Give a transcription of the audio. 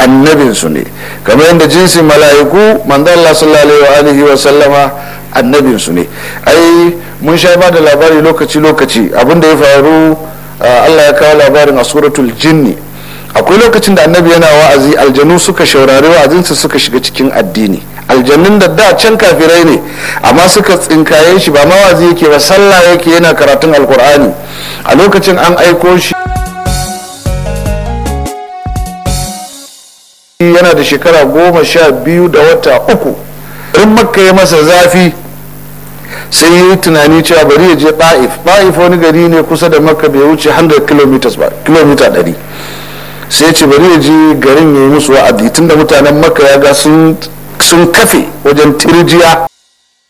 annabinsu ne kamar yadda jinsin mala'iku manzo Allah sallallahu alaihi wa sallama annabinsu ne ai mun sha ba da labari lokaci lokaci abin da ya faru Allah ya kawo labarin a suratul jinni akwai lokacin da annabi yana wa'azi aljanu suka shaurari wa'azinsa suka shiga cikin addini aljannun da da can kafirai ne amma suka tsinkaye shi ba mawazi yake ba sallah yake yana karatun alkur'ani a lokacin an aiko shi yana da shekara goma sha biyu da wata uku in makka ya masa zafi sai yi tunani cewa bari ya je ɗa'if ɗa'if wani gari ne kusa da makka bai wuce 100 km ba kilomita 100 sai ce bari ya je garin ya yi musu wa'adi tunda mutanen makka ya ga sun kafe wajen tirjiya